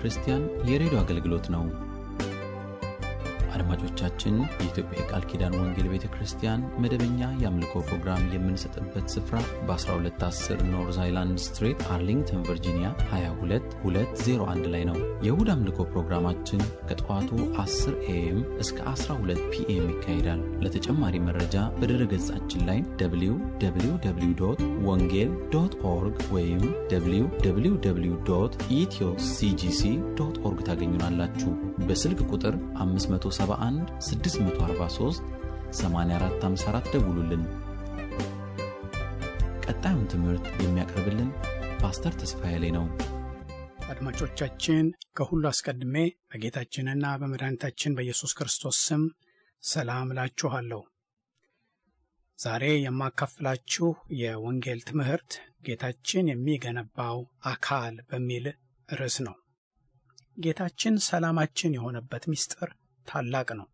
ክርስቲያን የሬዲዮ አገልግሎት ነው። አድማጮቻችን፣ የኢትዮጵያ የቃል ኪዳን ወንጌል ቤተ ክርስቲያን መደበኛ የአምልኮ ፕሮግራም የምንሰጥበት ስፍራ በ1210 ኖርዝ አይላንድ ስትሬት አርሊንግተን ቨርጂኒያ 22201 ላይ ነው። የእሁድ አምልኮ ፕሮግራማችን ከጠዋቱ 10 ኤኤም እስከ 12 ፒኤም ይካሄዳል። ለተጨማሪ መረጃ በድረ ገጻችን ላይ www ወንጌል ዶት ኦርግ ወይም www ኢትዮ ሲጂሲ ዶት ኦርግ ታገኙናላችሁ። በስልክ ቁጥር 571 643 8454 ደውሉልን። ቀጣዩን ትምህርት የሚያቀርብልን ፓስተር ተስፋዬ ላይ ነው። አድማጮቻችን ከሁሉ አስቀድሜ በጌታችንና በመድኃኒታችን በኢየሱስ ክርስቶስ ስም ሰላም እላችኋለሁ። ዛሬ የማካፍላችሁ የወንጌል ትምህርት ጌታችን የሚገነባው አካል በሚል ርዕስ ነው። ጌታችን ሰላማችን የሆነበት ምስጢር ታላቅ ነው።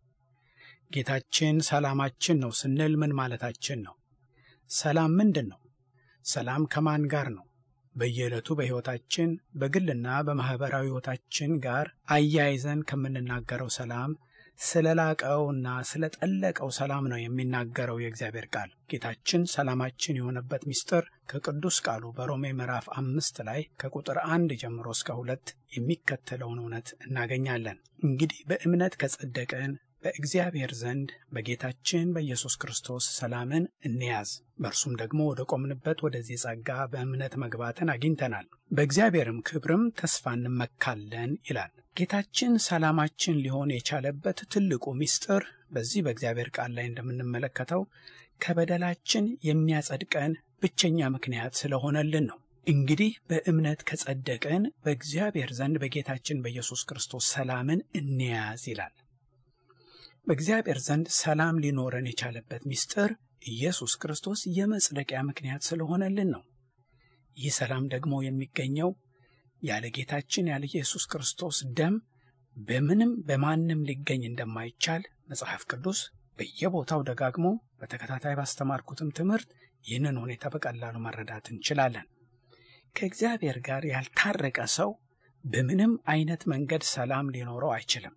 ጌታችን ሰላማችን ነው ስንል ምን ማለታችን ነው? ሰላም ምንድን ነው? ሰላም ከማን ጋር ነው? በየዕለቱ በሕይወታችን በግልና በማኅበራዊ ሕይወታችን ጋር አያይዘን ከምንናገረው ሰላም ስለ ላቀውና ስለ ጠለቀው ሰላም ነው የሚናገረው የእግዚአብሔር ቃል። ጌታችን ሰላማችን የሆነበት ምስጢር ከቅዱስ ቃሉ በሮሜ ምዕራፍ አምስት ላይ ከቁጥር አንድ ጀምሮ እስከ ሁለት የሚከተለውን እውነት እናገኛለን። እንግዲህ በእምነት ከጸደቅን በእግዚአብሔር ዘንድ በጌታችን በኢየሱስ ክርስቶስ ሰላምን እንያዝ። በእርሱም ደግሞ ወደ ቆምንበት ወደዚህ ጸጋ በእምነት መግባትን አግኝተናል፣ በእግዚአብሔርም ክብርም ተስፋ እንመካለን ይላል። ጌታችን ሰላማችን ሊሆን የቻለበት ትልቁ ምስጢር በዚህ በእግዚአብሔር ቃል ላይ እንደምንመለከተው ከበደላችን የሚያጸድቀን ብቸኛ ምክንያት ስለሆነልን ነው። እንግዲህ በእምነት ከጸደቅን በእግዚአብሔር ዘንድ በጌታችን በኢየሱስ ክርስቶስ ሰላምን እንያዝ ይላል። በእግዚአብሔር ዘንድ ሰላም ሊኖረን የቻለበት ምስጢር ኢየሱስ ክርስቶስ የመጽደቂያ ምክንያት ስለሆነልን ነው። ይህ ሰላም ደግሞ የሚገኘው ያለ ጌታችን ያለ ኢየሱስ ክርስቶስ ደም በምንም በማንም ሊገኝ እንደማይቻል መጽሐፍ ቅዱስ በየቦታው ደጋግሞ በተከታታይ ባስተማርኩትም ትምህርት ይህንን ሁኔታ በቀላሉ መረዳት እንችላለን። ከእግዚአብሔር ጋር ያልታረቀ ሰው በምንም አይነት መንገድ ሰላም ሊኖረው አይችልም።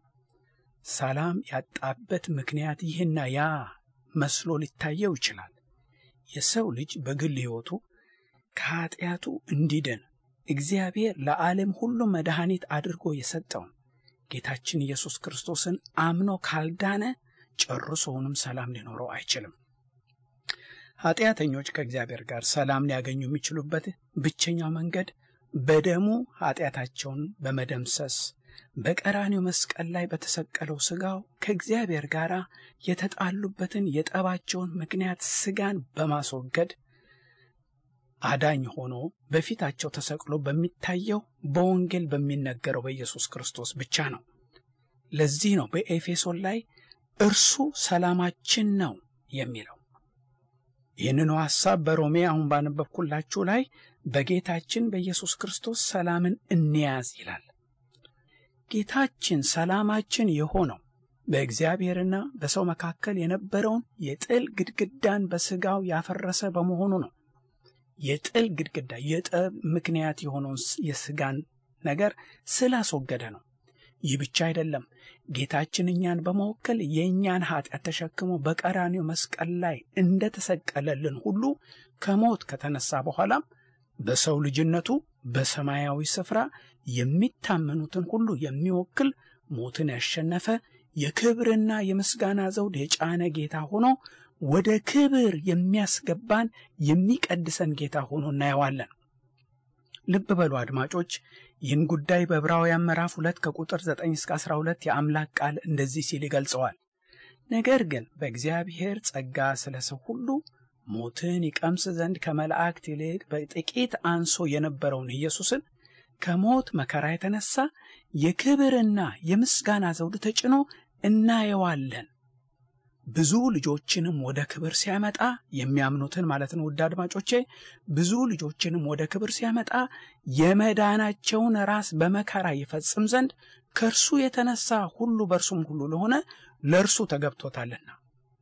ሰላም ያጣበት ምክንያት ይህና ያ መስሎ ሊታየው ይችላል። የሰው ልጅ በግል ሕይወቱ ከኀጢአቱ እንዲድን እግዚአብሔር ለዓለም ሁሉ መድኃኒት አድርጎ የሰጠውን ጌታችን ኢየሱስ ክርስቶስን አምኖ ካልዳነ ጨርሶውንም ሰላም ሊኖረው አይችልም። ኀጢአተኞች ከእግዚአብሔር ጋር ሰላም ሊያገኙ የሚችሉበት ብቸኛው መንገድ በደሙ ኀጢአታቸውን በመደምሰስ በቀራኒው መስቀል ላይ በተሰቀለው ሥጋው ከእግዚአብሔር ጋር የተጣሉበትን የጠባቸውን ምክንያት ሥጋን በማስወገድ አዳኝ ሆኖ በፊታቸው ተሰቅሎ በሚታየው በወንጌል በሚነገረው በኢየሱስ ክርስቶስ ብቻ ነው። ለዚህ ነው በኤፌሶን ላይ እርሱ ሰላማችን ነው የሚለው። ይህንኑ ሐሳብ በሮሜ አሁን ባነበብኩላችሁ ላይ በጌታችን በኢየሱስ ክርስቶስ ሰላምን እንያዝ ይላል። ጌታችን ሰላማችን የሆነው በእግዚአብሔርና በሰው መካከል የነበረውን የጥል ግድግዳን በሥጋው ያፈረሰ በመሆኑ ነው። የጥል ግድግዳ የጠብ ምክንያት የሆነውን የሥጋን ነገር ስላስወገደ ነው። ይህ ብቻ አይደለም። ጌታችን እኛን በመወከል የእኛን ኃጢአት ተሸክሞ በቀራኒው መስቀል ላይ እንደተሰቀለልን ሁሉ ከሞት ከተነሳ በኋላም በሰው ልጅነቱ በሰማያዊ ስፍራ የሚታመኑትን ሁሉ የሚወክል ሞትን ያሸነፈ የክብርና የምስጋና ዘውድ የጫነ ጌታ ሆኖ ወደ ክብር የሚያስገባን የሚቀድሰን ጌታ ሆኖ እናየዋለን። ልብ በሉ አድማጮች፣ ይህን ጉዳይ በዕብራውያን ምዕራፍ ሁለት ከቁጥር 9 እስከ 12 የአምላክ ቃል እንደዚህ ሲል ይገልጸዋል። ነገር ግን በእግዚአብሔር ጸጋ ስለ ሰው ሁሉ ሞትን ይቀምስ ዘንድ ከመላእክት ይልቅ በጥቂት አንሶ የነበረውን ኢየሱስን ከሞት መከራ የተነሳ የክብርና የምስጋና ዘውድ ተጭኖ እናየዋለን። ብዙ ልጆችንም ወደ ክብር ሲያመጣ የሚያምኑትን ማለት ነው። ውድ አድማጮቼ ብዙ ልጆችንም ወደ ክብር ሲያመጣ የመዳናቸውን ራስ በመከራ ይፈጽም ዘንድ ከእርሱ የተነሳ ሁሉ በእርሱም ሁሉ ለሆነ ለእርሱ ተገብቶታልና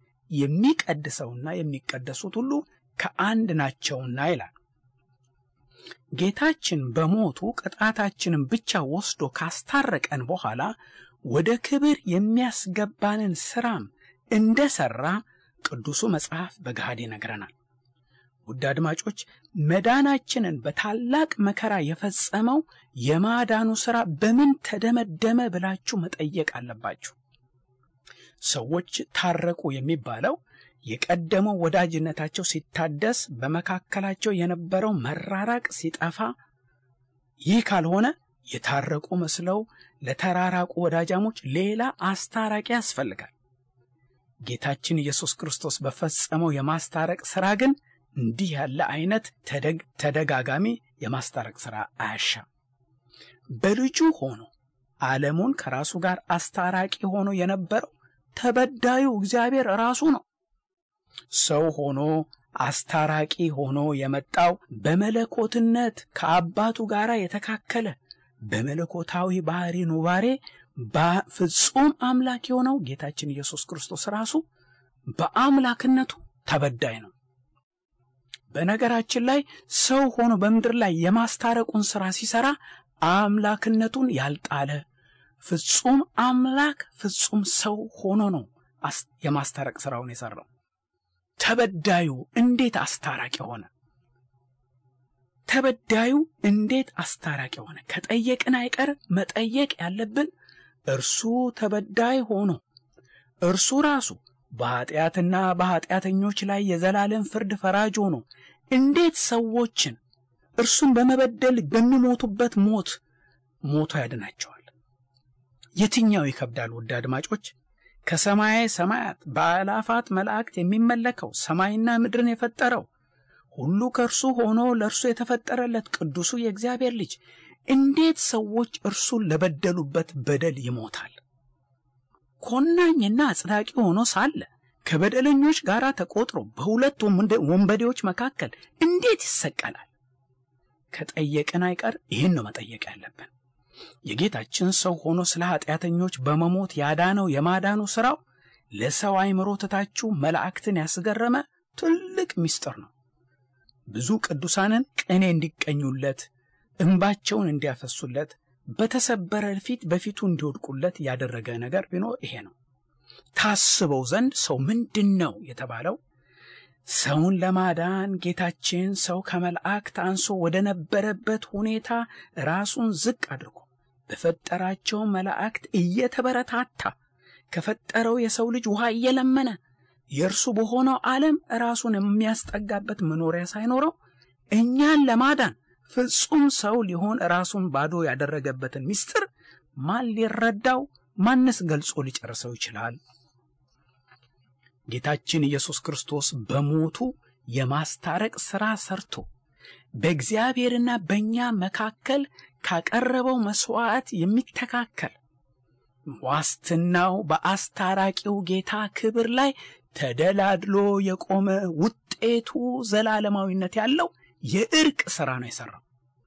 የሚቀድሰውና የሚቀደሱት ሁሉ ከአንድ ናቸውና ይላል። ጌታችን በሞቱ ቅጣታችንን ብቻ ወስዶ ካስታረቀን በኋላ ወደ ክብር የሚያስገባንን ሥራም እንደ ሠራ ቅዱሱ መጽሐፍ በገሃድ ይነግረናል። ውድ አድማጮች መዳናችንን በታላቅ መከራ የፈጸመው የማዳኑ ሥራ በምን ተደመደመ ብላችሁ መጠየቅ አለባችሁ። ሰዎች ታረቁ የሚባለው የቀደመው ወዳጅነታቸው ሲታደስ፣ በመካከላቸው የነበረው መራራቅ ሲጠፋ፣ ይህ ካልሆነ የታረቁ መስለው ለተራራቁ ወዳጃሞች ሌላ አስታራቂ ያስፈልጋል። ጌታችን ኢየሱስ ክርስቶስ በፈጸመው የማስታረቅ ሥራ ግን እንዲህ ያለ አይነት ተደጋጋሚ የማስታረቅ ሥራ አያሻም። በልጁ ሆኖ ዓለሙን ከራሱ ጋር አስታራቂ ሆኖ የነበረው ተበዳዩ እግዚአብሔር ራሱ ነው። ሰው ሆኖ አስታራቂ ሆኖ የመጣው በመለኮትነት ከአባቱ ጋር የተካከለ በመለኮታዊ ባህሪ ኑባሬ በፍጹም አምላክ የሆነው ጌታችን ኢየሱስ ክርስቶስ ራሱ በአምላክነቱ ተበዳይ ነው። በነገራችን ላይ ሰው ሆኖ በምድር ላይ የማስታረቁን ሥራ ሲሠራ አምላክነቱን ያልጣለ ፍጹም አምላክ ፍጹም ሰው ሆኖ ነው የማስታረቅ ሥራውን የሠራው። ተበዳዩ እንዴት አስታራቂ ሆነ? ተበዳዩ እንዴት አስታራቂ ሆነ? ከጠየቅን አይቀር መጠየቅ ያለብን እርሱ ተበዳይ ሆኖ እርሱ ራሱ በኀጢአትና በኀጢአተኞች ላይ የዘላለም ፍርድ ፈራጅ ሆኖ እንዴት ሰዎችን እርሱን በመበደል በሚሞቱበት ሞት ሞቶ ያድናቸዋል? የትኛው ይከብዳል? ውድ አድማጮች ከሰማየ ሰማያት በአላፋት መላእክት የሚመለከው ሰማይና ምድርን የፈጠረው ሁሉ ከእርሱ ሆኖ ለእርሱ የተፈጠረለት ቅዱሱ የእግዚአብሔር ልጅ እንዴት ሰዎች እርሱን ለበደሉበት በደል ይሞታል? ኮናኝና አጽዳቂ ሆኖ ሳለ ከበደለኞች ጋር ተቆጥሮ በሁለት ወንበዴዎች መካከል እንዴት ይሰቀላል? ከጠየቅን አይቀር ይህን ነው መጠየቅ ያለብን። የጌታችን ሰው ሆኖ ስለ ኃጢአተኞች በመሞት ያዳነው የማዳኑ ሥራው ለሰው አእምሮ ትታችሁ መላእክትን ያስገረመ ትልቅ ምስጢር ነው። ብዙ ቅዱሳንን ቅኔ እንዲቀኙለት፣ እንባቸውን እንዲያፈሱለት፣ በተሰበረ ፊት በፊቱ እንዲወድቁለት ያደረገ ነገር ቢኖር ይሄ ነው። ታስበው ዘንድ ሰው ምንድን ነው የተባለው? ሰውን ለማዳን ጌታችን ሰው ከመላእክት አንሶ ወደ ነበረበት ሁኔታ ራሱን ዝቅ አድርጎ በፈጠራቸው መላእክት እየተበረታታ ከፈጠረው የሰው ልጅ ውሃ እየለመነ የእርሱ በሆነው ዓለም ራሱን የሚያስጠጋበት መኖሪያ ሳይኖረው እኛን ለማዳን ፍጹም ሰው ሊሆን ራሱን ባዶ ያደረገበትን ምስጢር ማን ሊረዳው ማንስ ገልጾ ሊጨርሰው ይችላል? ጌታችን ኢየሱስ ክርስቶስ በሞቱ የማስታረቅ ሥራ ሰርቶ በእግዚአብሔርና በእኛ መካከል ካቀረበው መሥዋዕት የሚተካከል ዋስትናው በአስታራቂው ጌታ ክብር ላይ ተደላድሎ የቆመ ውጤቱ ዘላለማዊነት ያለው የእርቅ ሥራ ነው የሠራው።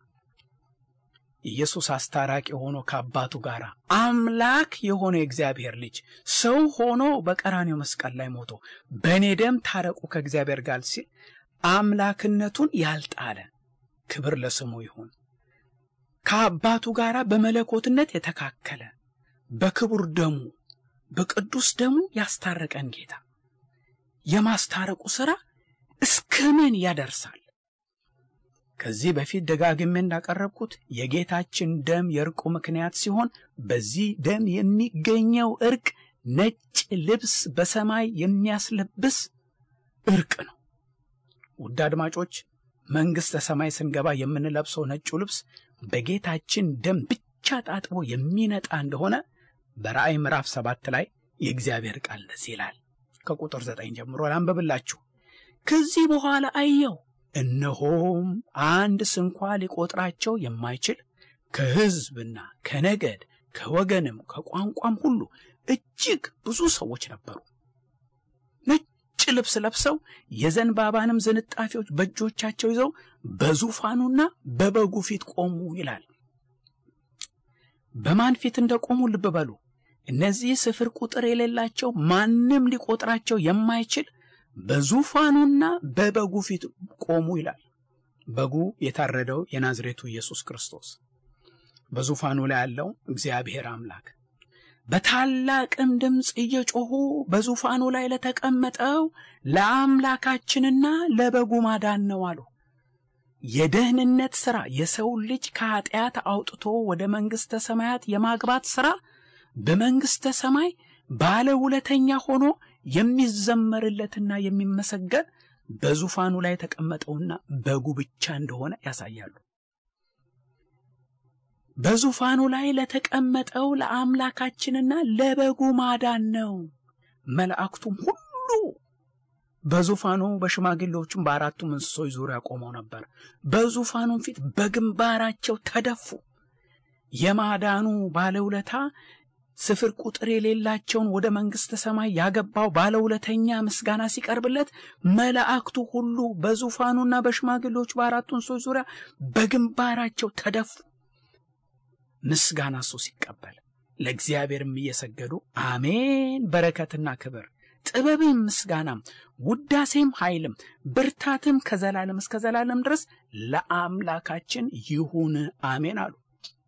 ኢየሱስ አስታራቂ ሆኖ ከአባቱ ጋር አምላክ የሆነ የእግዚአብሔር ልጅ ሰው ሆኖ በቀራኔው መስቀል ላይ ሞቶ በእኔ ደም ታረቁ ከእግዚአብሔር ጋር ሲል አምላክነቱን ያልጣለ ክብር ለስሙ ይሁን። ከአባቱ ጋር በመለኮትነት የተካከለ በክቡር ደሙ በቅዱስ ደሙ ያስታረቀን ጌታ የማስታረቁ ሥራ እስከ ምን ያደርሳል? ከዚህ በፊት ደጋግሜ እንዳቀረብኩት የጌታችን ደም የእርቁ ምክንያት ሲሆን በዚህ ደም የሚገኘው እርቅ ነጭ ልብስ በሰማይ የሚያስለብስ እርቅ ነው። ውድ አድማጮች፣ መንግሥተ ሰማይ ስንገባ የምንለብሰው ነጩ ልብስ በጌታችን ደም ብቻ ታጥቦ የሚነጣ እንደሆነ በራእይ ምዕራፍ ሰባት ላይ የእግዚአብሔር ቃል እንደዚህ ይላል። ከቁጥር ዘጠኝ ጀምሮ ላንብብላችሁ። ከዚህ በኋላ አየሁ እነሆም አንድ ስንኳ ሊቆጥራቸው የማይችል ከሕዝብና ከነገድ ከወገንም ከቋንቋም ሁሉ እጅግ ብዙ ሰዎች ነበሩ። ነጭ ልብስ ለብሰው የዘንባባንም ዝንጣፊዎች በእጆቻቸው ይዘው በዙፋኑና በበጉ ፊት ቆሙ ይላል። በማን ፊት እንደቆሙ ልብ በሉ። እነዚህ ስፍር ቁጥር የሌላቸው ማንም ሊቆጥራቸው የማይችል በዙፋኑና በበጉ ፊት ቆሙ ይላል። በጉ የታረደው የናዝሬቱ ኢየሱስ ክርስቶስ በዙፋኑ ላይ ያለው እግዚአብሔር አምላክ በታላቅም ድምፅ እየጮኹ በዙፋኑ ላይ ለተቀመጠው ለአምላካችንና ለበጉ ማዳን ነው አሉ። የደህንነት ሥራ የሰው ልጅ ከኀጢአት አውጥቶ ወደ መንግሥተ ሰማያት የማግባት ሥራ በመንግሥተ ሰማይ ባለ ውለተኛ ሆኖ የሚዘመርለትና የሚመሰገን በዙፋኑ ላይ የተቀመጠውና በጉ ብቻ እንደሆነ ያሳያሉ። በዙፋኑ ላይ ለተቀመጠው ለአምላካችንና ለበጉ ማዳን ነው። መላእክቱም ሁሉ በዙፋኑ በሽማግሌዎቹም በአራቱም እንስሶች ዙሪያ ቆመው ነበር። በዙፋኑም ፊት በግንባራቸው ተደፉ። የማዳኑ ባለውለታ ስፍር ቁጥር የሌላቸውን ወደ መንግሥተ ሰማይ ያገባው ባለውለተኛ ምስጋና ሲቀርብለት መላእክቱ ሁሉ በዙፋኑና በሽማግሌዎቹ በአራቱ እንስሶች ዙሪያ በግንባራቸው ተደፉ። ምስጋና እሱ ሲቀበል ለእግዚአብሔርም እየሰገዱ አሜን፣ በረከትና ክብር ጥበብም ምስጋናም ውዳሴም ኃይልም ብርታትም ከዘላለም እስከ ዘላለም ድረስ ለአምላካችን ይሁን አሜን አሉ።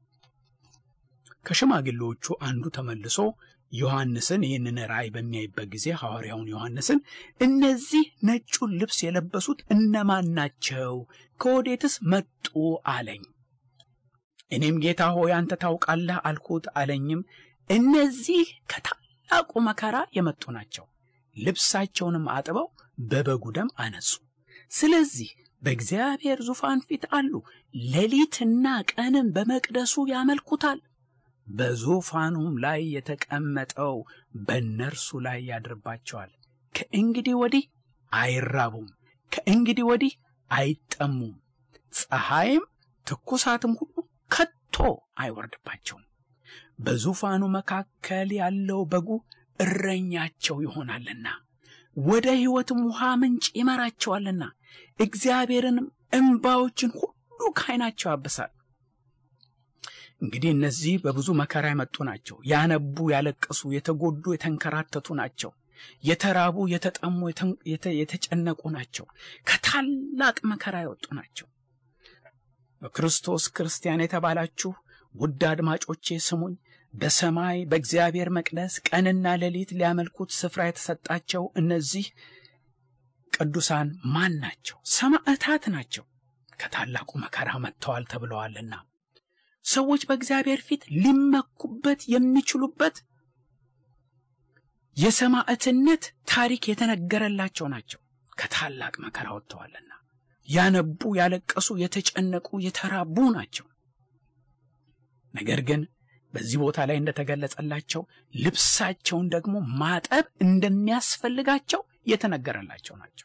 ከሽማግሌዎቹ አንዱ ተመልሶ ዮሐንስን ይህንን ራእይ በሚያይበት ጊዜ ሐዋርያውን ዮሐንስን እነዚህ ነጩን ልብስ የለበሱት እነማን ናቸው? ከወዴትስ መጡ? አለኝ። እኔም ጌታ ሆይ አንተ ታውቃለህ አልኩት። አለኝም እነዚህ ከታላቁ መከራ የመጡ ናቸው። ልብሳቸውንም አጥበው በበጉ ደም አነጹ። ስለዚህ በእግዚአብሔር ዙፋን ፊት አሉ። ሌሊትና ቀንም በመቅደሱ ያመልኩታል። በዙፋኑም ላይ የተቀመጠው በእነርሱ ላይ ያድርባቸዋል። ከእንግዲህ ወዲህ አይራቡም፣ ከእንግዲህ ወዲህ አይጠሙም። ፀሐይም ትኩሳትም ሁሉ ከቶ አይወርድባቸውም። በዙፋኑ መካከል ያለው በጉ እረኛቸው ይሆናልና ወደ ሕይወትም ውሃ ምንጭ ይመራቸዋልና እግዚአብሔርንም እንባዎችን ሁሉ ከዓይናቸው ያብሳል። እንግዲህ እነዚህ በብዙ መከራ የመጡ ናቸው። ያነቡ፣ ያለቀሱ፣ የተጎዱ፣ የተንከራተቱ ናቸው። የተራቡ፣ የተጠሙ፣ የተጨነቁ ናቸው። ከታላቅ መከራ የወጡ ናቸው። በክርስቶስ ክርስቲያን የተባላችሁ ውድ አድማጮቼ ስሙኝ። በሰማይ በእግዚአብሔር መቅደስ ቀንና ሌሊት ሊያመልኩት ስፍራ የተሰጣቸው እነዚህ ቅዱሳን ማን ናቸው? ሰማዕታት ናቸው። ከታላቁ መከራ መጥተዋል ተብለዋልና ሰዎች በእግዚአብሔር ፊት ሊመኩበት የሚችሉበት የሰማዕትነት ታሪክ የተነገረላቸው ናቸው። ከታላቅ መከራ ወጥተዋልና ያነቡ፣ ያለቀሱ፣ የተጨነቁ፣ የተራቡ ናቸው። ነገር ግን በዚህ ቦታ ላይ እንደተገለጸላቸው ልብሳቸውን ደግሞ ማጠብ እንደሚያስፈልጋቸው የተነገረላቸው ናቸው።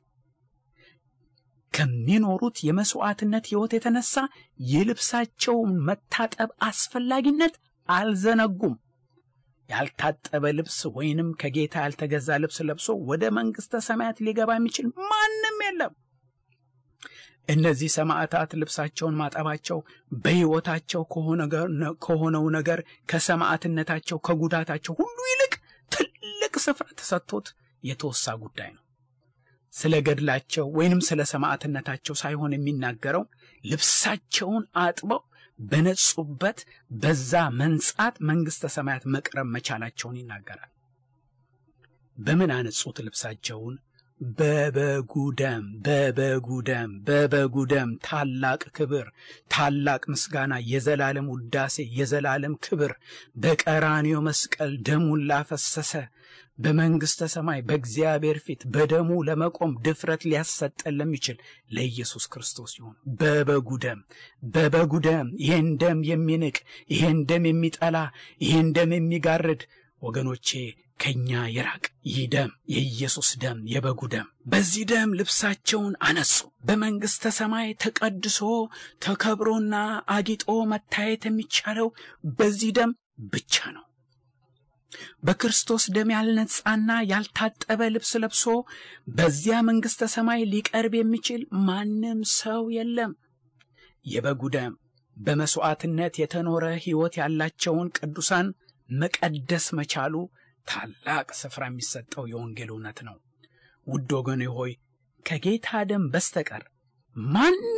ከሚኖሩት የመስዋዕትነት ሕይወት የተነሳ የልብሳቸውን መታጠብ አስፈላጊነት አልዘነጉም። ያልታጠበ ልብስ ወይንም ከጌታ ያልተገዛ ልብስ ለብሶ ወደ መንግሥተ ሰማያት ሊገባ የሚችል ማንም የለም። እነዚህ ሰማዕታት ልብሳቸውን ማጠባቸው በሕይወታቸው ከሆነው ነገር ከሰማዕትነታቸው ከጉዳታቸው ሁሉ ይልቅ ትልቅ ስፍራ ተሰጥቶት የተወሳ ጉዳይ ነው። ስለ ገድላቸው ወይንም ስለ ሰማዕትነታቸው ሳይሆን የሚናገረው ልብሳቸውን አጥበው በነጹበት በዛ መንጻት መንግሥተ ሰማያት መቅረብ መቻላቸውን ይናገራል። በምን አነጹት ልብሳቸውን? በበጉ ደም፣ በበጉ ደም፣ በበጉ ደም። ታላቅ ክብር፣ ታላቅ ምስጋና፣ የዘላለም ውዳሴ፣ የዘላለም ክብር በቀራንዮ መስቀል ደሙን ላፈሰሰ በመንግሥተ ሰማይ በእግዚአብሔር ፊት በደሙ ለመቆም ድፍረት ሊያሰጠን ለሚችል ለኢየሱስ ክርስቶስ ይሁን። በበጉ ደም በበጉ ደም ይሄን ደም የሚንቅ ይሄን ደም የሚጠላ ይሄን ደም የሚጋርድ ወገኖቼ ከኛ ይራቅ። ይህ ደም የኢየሱስ ደም የበጉ ደም። በዚህ ደም ልብሳቸውን አነጹ። በመንግሥተ ሰማይ ተቀድሶ ተከብሮና አጊጦ መታየት የሚቻለው በዚህ ደም ብቻ ነው። በክርስቶስ ደም ያልነጻና ያልታጠበ ልብስ ለብሶ በዚያ መንግሥተ ሰማይ ሊቀርብ የሚችል ማንም ሰው የለም። የበጉ ደም በመሥዋዕትነት የተኖረ ሕይወት ያላቸውን ቅዱሳን መቀደስ መቻሉ ታላቅ ስፍራ የሚሰጠው የወንጌል እውነት ነው። ውድ ወገኔ ሆይ ከጌታ ደም በስተቀር ማንም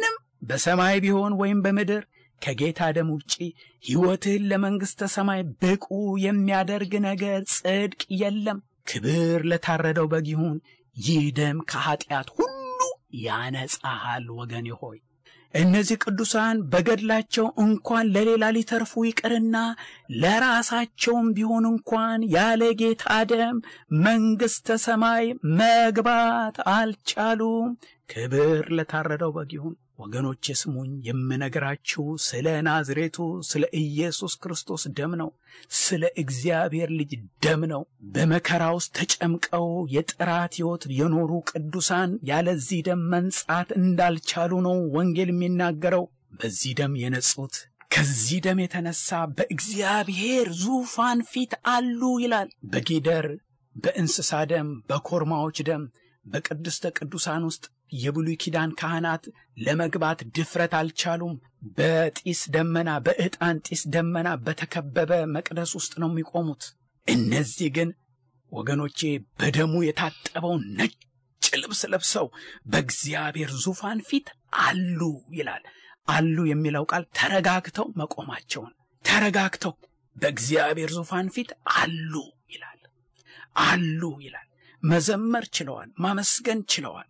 በሰማይ ቢሆን ወይም በምድር ከጌታ ደም ውጪ ሕይወትህን ለመንግሥተ ሰማይ ብቁ የሚያደርግ ነገር ጽድቅ የለም። ክብር ለታረደው በግ ይሁን። ይህ ደም ከኀጢአት ሁሉ ያነጻሃል። ወገኔ ሆይ እነዚህ ቅዱሳን በገድላቸው እንኳን ለሌላ ሊተርፉ ይቅርና ለራሳቸውም ቢሆን እንኳን ያለ ጌታ ደም መንግሥተ ሰማይ መግባት አልቻሉም። ክብር ለታረደው በግ ይሁን። ወገኖቼ ስሙኝ፣ የምነግራችሁ ስለ ናዝሬቱ ስለ ኢየሱስ ክርስቶስ ደም ነው። ስለ እግዚአብሔር ልጅ ደም ነው። በመከራ ውስጥ ተጨምቀው የጥራት ሕይወት የኖሩ ቅዱሳን ያለዚህ ደም መንጻት እንዳልቻሉ ነው ወንጌል የሚናገረው። በዚህ ደም የነጹት ከዚህ ደም የተነሳ በእግዚአብሔር ዙፋን ፊት አሉ ይላል። በጊደር በእንስሳ ደም፣ በኮርማዎች ደም፣ በቅድስተ ቅዱሳን ውስጥ የብሉይ ኪዳን ካህናት ለመግባት ድፍረት አልቻሉም። በጢስ ደመና በዕጣን ጢስ ደመና በተከበበ መቅደስ ውስጥ ነው የሚቆሙት። እነዚህ ግን ወገኖቼ በደሙ የታጠበውን ነጭ ልብስ ለብሰው በእግዚአብሔር ዙፋን ፊት አሉ ይላል። አሉ የሚለው ቃል ተረጋግተው መቆማቸውን ተረጋግተው በእግዚአብሔር ዙፋን ፊት አሉ ይላል። አሉ ይላል። መዘመር ችለዋል። ማመስገን ችለዋል።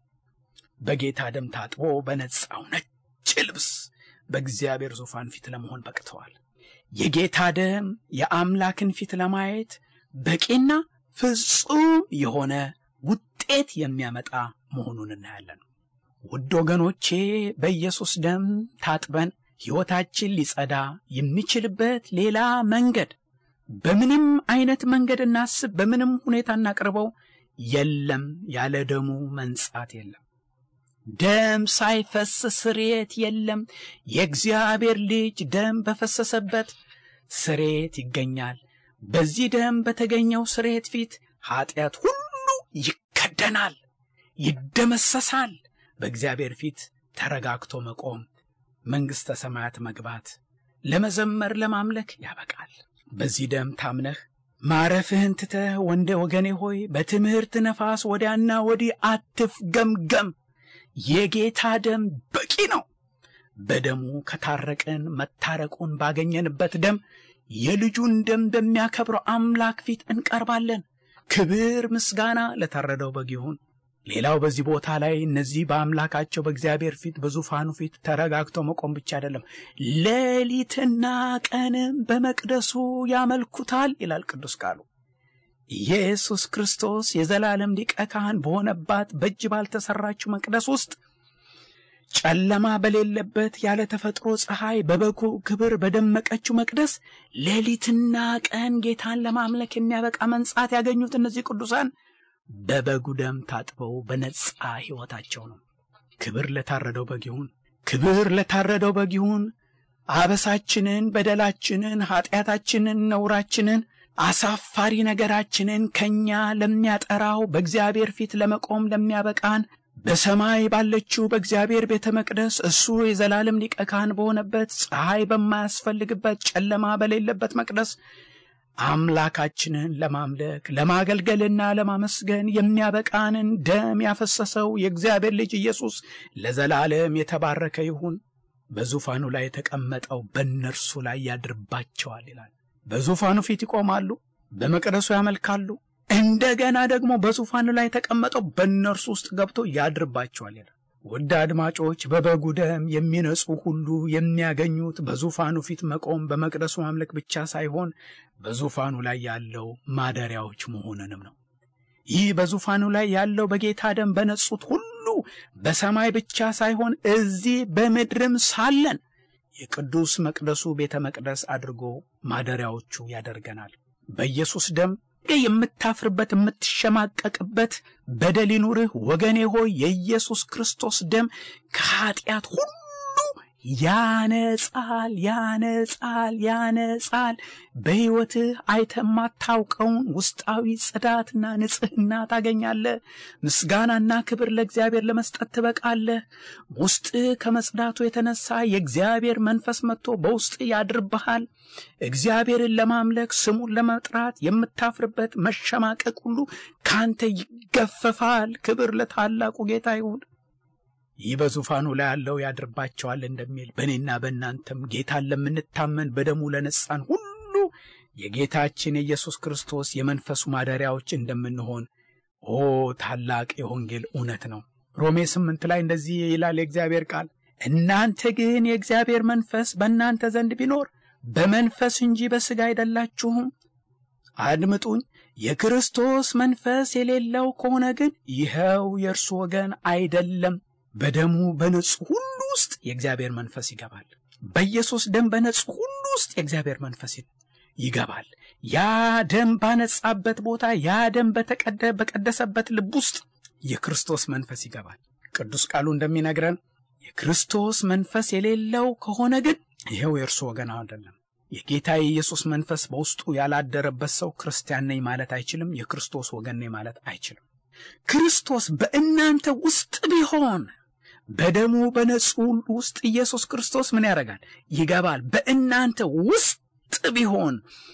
በጌታ ደም ታጥቦ በነጻው ነጭ ልብስ በእግዚአብሔር ዙፋን ፊት ለመሆን በቅተዋል። የጌታ ደም የአምላክን ፊት ለማየት በቂና ፍጹም የሆነ ውጤት የሚያመጣ መሆኑን እናያለን። ውድ ወገኖቼ በኢየሱስ ደም ታጥበን ሕይወታችን ሊጸዳ የሚችልበት ሌላ መንገድ በምንም አይነት መንገድ እናስብ፣ በምንም ሁኔታ እናቅርበው የለም። ያለ ደሙ መንጻት የለም። ደም ሳይፈስ ስርየት የለም። የእግዚአብሔር ልጅ ደም በፈሰሰበት ስርየት ይገኛል። በዚህ ደም በተገኘው ስርየት ፊት ኀጢአት ሁሉ ይከደናል፣ ይደመሰሳል። በእግዚአብሔር ፊት ተረጋግቶ መቆም፣ መንግሥተ ሰማያት መግባት፣ ለመዘመር ለማምለክ ያበቃል። በዚህ ደም ታምነህ ማረፍህን ትተህ ወንደ ወገኔ ሆይ በትምህርት ነፋስ ወዲያና ወዲህ አትፍገምገም። የጌታ ደም በቂ ነው። በደሙ ከታረቅን መታረቁን ባገኘንበት ደም የልጁን ደም በሚያከብረው አምላክ ፊት እንቀርባለን። ክብር ምስጋና ለታረደው በግ ይሁን። ሌላው በዚህ ቦታ ላይ እነዚህ በአምላካቸው በእግዚአብሔር ፊት በዙፋኑ ፊት ተረጋግተው መቆም ብቻ አይደለም፣ ሌሊትና ቀንም በመቅደሱ ያመልኩታል ይላል ቅዱስ ቃሉ። ኢየሱስ ክርስቶስ የዘላለም ሊቀ ካህን በሆነባት በእጅ ባልተሰራችው መቅደስ ውስጥ ጨለማ በሌለበት ያለ ተፈጥሮ ፀሐይ በበጉ ክብር በደመቀችው መቅደስ ሌሊትና ቀን ጌታን ለማምለክ የሚያበቃ መንጻት ያገኙት እነዚህ ቅዱሳን በበጉ ደም ታጥበው በነጻ ሕይወታቸው ነው። ክብር ለታረደው በግ ይሁን። ክብር ለታረደው በግ ይሁን። አበሳችንን፣ በደላችንን፣ ኀጢአታችንን፣ ነውራችንን፣ አሳፋሪ ነገራችንን ከእኛ ለሚያጠራው በእግዚአብሔር ፊት ለመቆም ለሚያበቃን በሰማይ ባለችው በእግዚአብሔር ቤተ መቅደስ እሱ የዘላለም ሊቀ ካህን በሆነበት ፀሐይ በማያስፈልግበት ጨለማ በሌለበት መቅደስ አምላካችንን ለማምለክ ለማገልገልና ለማመስገን የሚያበቃንን ደም ያፈሰሰው የእግዚአብሔር ልጅ ኢየሱስ ለዘላለም የተባረከ ይሁን። በዙፋኑ ላይ የተቀመጠው በእነርሱ ላይ ያድርባቸዋል ይላል። በዙፋኑ ፊት ይቆማሉ፣ በመቅደሱ ያመልካሉ። እንደገና ደግሞ በዙፋኑ ላይ የተቀመጠው በእነርሱ ውስጥ ገብቶ ያድርባቸዋል ይላል። ውድ አድማጮች በበጉ ደም የሚነጹ ሁሉ የሚያገኙት በዙፋኑ ፊት መቆም በመቅደሱ ማምለክ ብቻ ሳይሆን በዙፋኑ ላይ ያለው ማደሪያዎች መሆንንም ነው። ይህ በዙፋኑ ላይ ያለው በጌታ ደም በነጹት ሁሉ በሰማይ ብቻ ሳይሆን እዚህ በምድርም ሳለን የቅዱስ መቅደሱ ቤተ መቅደስ አድርጎ ማደሪያዎቹ ያደርገናል። በኢየሱስ ደም የምታፍርበት የምትሸማቀቅበት በደል ይኑርህ ወገኔ ሆይ የኢየሱስ ክርስቶስ ደም ከኀጢአት ሁሉ ያነጻል፣ ያነጻል፣ ያነጻል። በሕይወትህ አይተህ የማታውቀውን ውስጣዊ ጽዳትና ንጽሕና ታገኛለህ። ምስጋናና ክብር ለእግዚአብሔር ለመስጠት ትበቃለህ። ውስጥህ ከመጽዳቱ የተነሳ የእግዚአብሔር መንፈስ መጥቶ በውስጥ ያድርብሃል። እግዚአብሔርን ለማምለክ ስሙን ለመጥራት የምታፍርበት መሸማቀቅ ሁሉ ካንተ ይገፈፋል። ክብር ለታላቁ ጌታ ይሁን። ይህ በዙፋኑ ላይ ያለው ያድርባቸዋል እንደሚል በእኔና በእናንተም ጌታን ለምንታመን በደሙ ለነጻን ሁሉ የጌታችን የኢየሱስ ክርስቶስ የመንፈሱ ማደሪያዎች እንደምንሆን ኦ ታላቅ የወንጌል እውነት ነው። ሮሜ ስምንት ላይ እንደዚህ ይላል የእግዚአብሔር ቃል፣ እናንተ ግን የእግዚአብሔር መንፈስ በእናንተ ዘንድ ቢኖር በመንፈስ እንጂ በሥጋ አይደላችሁም። አድምጡኝ። የክርስቶስ መንፈስ የሌለው ከሆነ ግን ይኸው የእርሱ ወገን አይደለም። በደሙ በንጹሕ ሁሉ ውስጥ የእግዚአብሔር መንፈስ ይገባል። በኢየሱስ ደም በንጹሕ ሁሉ ውስጥ የእግዚአብሔር መንፈስ ይገባል። ያ ደም ባነጻበት ቦታ፣ ያ ደም በቀደሰበት ልብ ውስጥ የክርስቶስ መንፈስ ይገባል። ቅዱስ ቃሉ እንደሚነግረን የክርስቶስ መንፈስ የሌለው ከሆነ ግን ይኸው የእርሱ ወገን አይደለም። የጌታ የኢየሱስ መንፈስ በውስጡ ያላደረበት ሰው ክርስቲያን ነኝ ማለት አይችልም። የክርስቶስ ወገን ነኝ ማለት አይችልም። ክርስቶስ በእናንተ ውስጥ ቢሆን በደሙ በንጹሕ ውስጥ ኢየሱስ ክርስቶስ ምን ያደርጋል? ይገባል። በእናንተ ውስጥ ቢሆን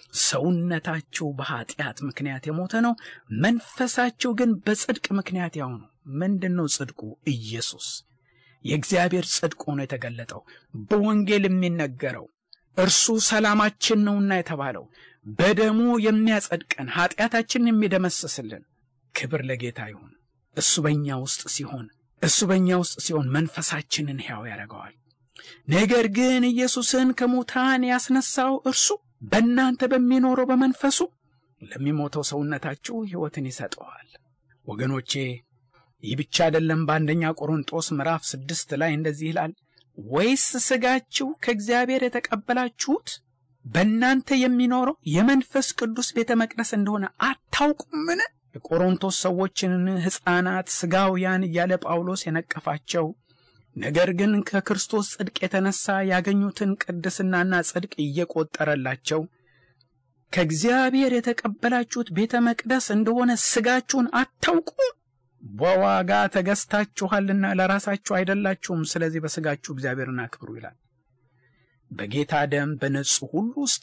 ሰውነታችሁ በኃጢአት ምክንያት የሞተ ነው፣ መንፈሳችሁ ግን በጽድቅ ምክንያት ያው ነው። ምንድን ነው ጽድቁ? ኢየሱስ የእግዚአብሔር ጽድቅ ሆኖ የተገለጠው በወንጌል የሚነገረው እርሱ ሰላማችን ነውና የተባለው በደሙ የሚያጸድቀን ኃጢአታችንን የሚደመስስልን ክብር ለጌታ ይሁን። እሱ በእኛ ውስጥ ሲሆን እሱ በእኛ ውስጥ ሲሆን መንፈሳችንን ሕያው ያደርገዋል። ነገር ግን ኢየሱስን ከሙታን ያስነሳው እርሱ በእናንተ በሚኖረው በመንፈሱ ለሚሞተው ሰውነታችሁ ሕይወትን ይሰጠዋል። ወገኖቼ ይህ ብቻ አይደለም። በአንደኛ ቆሮንጦስ ምዕራፍ ስድስት ላይ እንደዚህ ይላል ወይስ ሥጋችሁ ከእግዚአብሔር የተቀበላችሁት በእናንተ የሚኖረው የመንፈስ ቅዱስ ቤተ መቅደስ እንደሆነ አታውቁምን? የቆሮንቶስ ሰዎችን ሕፃናት ሥጋውያን እያለ ጳውሎስ የነቀፋቸው ነገር ግን ከክርስቶስ ጽድቅ የተነሳ ያገኙትን ቅድስናና ጽድቅ እየቆጠረላቸው ከእግዚአብሔር የተቀበላችሁት ቤተ መቅደስ እንደሆነ ሥጋችሁን አታውቁም? በዋጋ ተገዝታችኋልና ለራሳችሁ አይደላችሁም። ስለዚህ በሥጋችሁ እግዚአብሔርን አክብሩ ይላል። በጌታ ደም በንጹሕ ሁሉ ውስጥ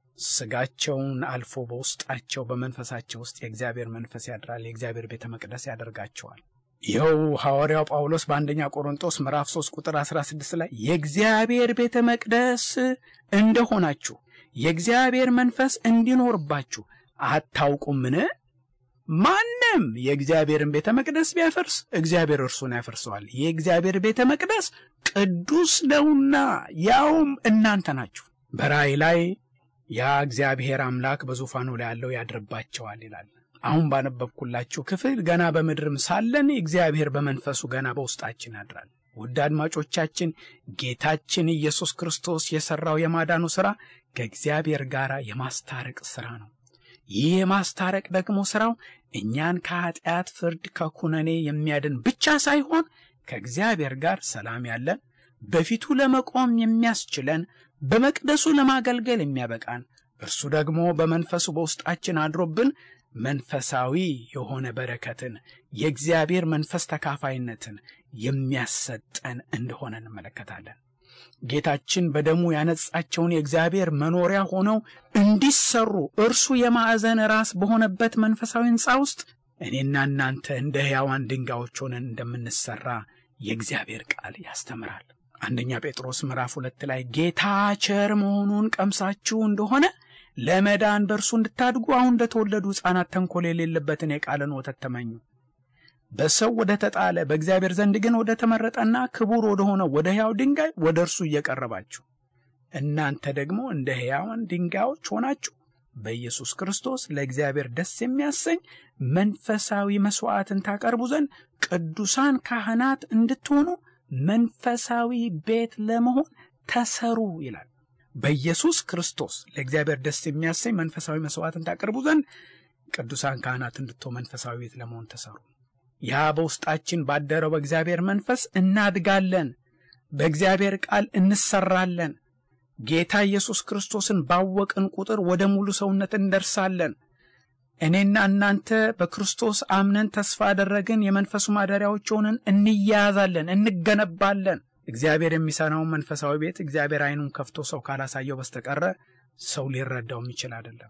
ሥጋቸውን አልፎ በውስጣቸው በመንፈሳቸው ውስጥ የእግዚአብሔር መንፈስ ያድራል። የእግዚአብሔር ቤተ መቅደስ ያደርጋቸዋል። ይኸው ሐዋርያው ጳውሎስ በአንደኛ ቆሮንጦስ ምዕራፍ 3 ቁጥር 16 ላይ የእግዚአብሔር ቤተ መቅደስ እንደሆናችሁ የእግዚአብሔር መንፈስ እንዲኖርባችሁ አታውቁምን? ማንም የእግዚአብሔርን ቤተ መቅደስ ቢያፈርስ እግዚአብሔር እርሱን ያፈርሰዋል። የእግዚአብሔር ቤተ መቅደስ ቅዱስ ነውና ያውም እናንተ ናችሁ። በራእይ ላይ ያ እግዚአብሔር አምላክ በዙፋኑ ላይ ያለው ያድርባቸዋል ይላል። አሁን ባነበብኩላችሁ ክፍል ገና በምድርም ሳለን እግዚአብሔር በመንፈሱ ገና በውስጣችን ያድራል። ውድ አድማጮቻችን ጌታችን ኢየሱስ ክርስቶስ የሠራው የማዳኑ ሥራ ከእግዚአብሔር ጋር የማስታረቅ ሥራ ነው። ይህ የማስታረቅ ደግሞ ሥራው እኛን ከኀጢአት ፍርድ፣ ከኩነኔ የሚያድን ብቻ ሳይሆን ከእግዚአብሔር ጋር ሰላም ያለን በፊቱ ለመቆም የሚያስችለን በመቅደሱ ለማገልገል የሚያበቃን እርሱ ደግሞ በመንፈሱ በውስጣችን አድሮብን መንፈሳዊ የሆነ በረከትን የእግዚአብሔር መንፈስ ተካፋይነትን የሚያሰጠን እንደሆነ እንመለከታለን። ጌታችን በደሙ ያነጻቸውን የእግዚአብሔር መኖሪያ ሆነው እንዲሰሩ እርሱ የማዕዘን ራስ በሆነበት መንፈሳዊ ሕንፃ ውስጥ እኔና እናንተ እንደ ሕያዋን ድንጋዮች ሆነን እንደምንሰራ የእግዚአብሔር ቃል ያስተምራል። አንደኛ ጴጥሮስ ምዕራፍ ሁለት ላይ ጌታ ቸር መሆኑን ቀምሳችሁ እንደሆነ ለመዳን በእርሱ እንድታድጉ አሁን እንደተወለዱ ሕፃናት ተንኮል የሌለበትን የቃልን ወተት ተመኙ። በሰው ወደ ተጣለ በእግዚአብሔር ዘንድ ግን ወደ ተመረጠና ክቡር ወደ ሆነ ወደ ሕያው ድንጋይ ወደ እርሱ እየቀረባችሁ እናንተ ደግሞ እንደ ሕያዋን ድንጋዮች ሆናችሁ በኢየሱስ ክርስቶስ ለእግዚአብሔር ደስ የሚያሰኝ መንፈሳዊ መሥዋዕትን ታቀርቡ ዘንድ ቅዱሳን ካህናት እንድትሆኑ መንፈሳዊ ቤት ለመሆን ተሰሩ ይላል። በኢየሱስ ክርስቶስ ለእግዚአብሔር ደስ የሚያሰኝ መንፈሳዊ መሥዋዕትን ታቀርቡ ዘንድ ቅዱሳን ካህናት እንድትሆኑ መንፈሳዊ ቤት ለመሆን ተሰሩ። ያ በውስጣችን ባደረው በእግዚአብሔር መንፈስ እናድጋለን፣ በእግዚአብሔር ቃል እንሰራለን። ጌታ ኢየሱስ ክርስቶስን ባወቅን ቁጥር ወደ ሙሉ ሰውነት እንደርሳለን። እኔና እናንተ በክርስቶስ አምነን ተስፋ ያደረግን የመንፈሱ ማደሪያዎች ሆነን እንያያዛለን፣ እንገነባለን። እግዚአብሔር የሚሰራውን መንፈሳዊ ቤት እግዚአብሔር ዓይኑን ከፍቶ ሰው ካላሳየው በስተቀረ ሰው ሊረዳው የሚችል አይደለም።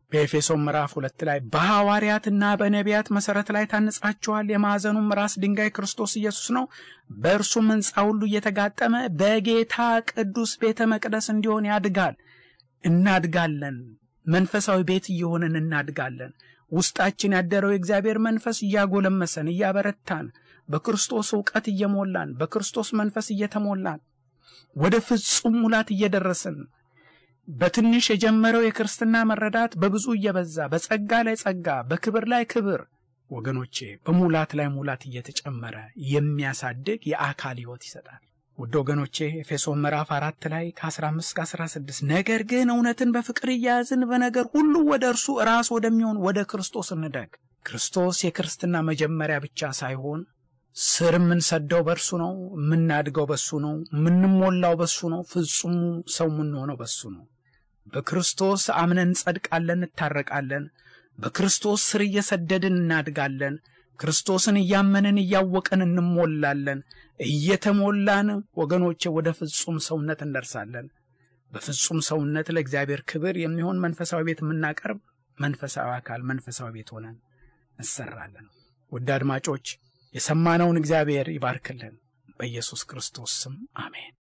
በኤፌሶን ምዕራፍ ሁለት ላይ በሐዋርያትና በነቢያት መሠረት ላይ ታንጻችኋል፣ የማዕዘኑም ራስ ድንጋይ ክርስቶስ ኢየሱስ ነው፣ በእርሱም ሕንፃ ሁሉ እየተጋጠመ በጌታ ቅዱስ ቤተ መቅደስ እንዲሆን ያድጋል። እናድጋለን። መንፈሳዊ ቤት እየሆንን እናድጋለን። ውስጣችን ያደረው የእግዚአብሔር መንፈስ እያጎለመሰን እያበረታን በክርስቶስ እውቀት እየሞላን በክርስቶስ መንፈስ እየተሞላን ወደ ፍጹም ሙላት እየደረስን በትንሽ የጀመረው የክርስትና መረዳት በብዙ እየበዛ በጸጋ ላይ ጸጋ በክብር ላይ ክብር ወገኖቼ በሙላት ላይ ሙላት እየተጨመረ የሚያሳድግ የአካል ሕይወት ይሰጣል። ውድ ወገኖቼ ኤፌሶን ምዕራፍ አራት ላይ ከ15 እስከ 16 ነገር ግን እውነትን በፍቅር እያያዝን በነገር ሁሉ ወደ እርሱ ራስ ወደሚሆን ወደ ክርስቶስ እንደግ። ክርስቶስ የክርስትና መጀመሪያ ብቻ ሳይሆን ስር የምንሰደው በእርሱ ነው። የምናድገው በሱ ነው። የምንሞላው በሱ ነው። ፍጹሙ ሰው የምንሆነው በሱ ነው። በክርስቶስ አምነን እንጸድቃለን፣ እንታረቃለን። በክርስቶስ ስር እየሰደድን እናድጋለን። ክርስቶስን እያመንን እያወቅን እንሞላለን። እየተሞላን ወገኖቼ ወደ ፍጹም ሰውነት እንደርሳለን። በፍጹም ሰውነት ለእግዚአብሔር ክብር የሚሆን መንፈሳዊ ቤት የምናቀርብ መንፈሳዊ አካል መንፈሳዊ ቤት ሆነን እንሰራለን። ውድ አድማጮች የሰማነውን እግዚአብሔር ይባርክልን። በኢየሱስ ክርስቶስ ስም አሜን።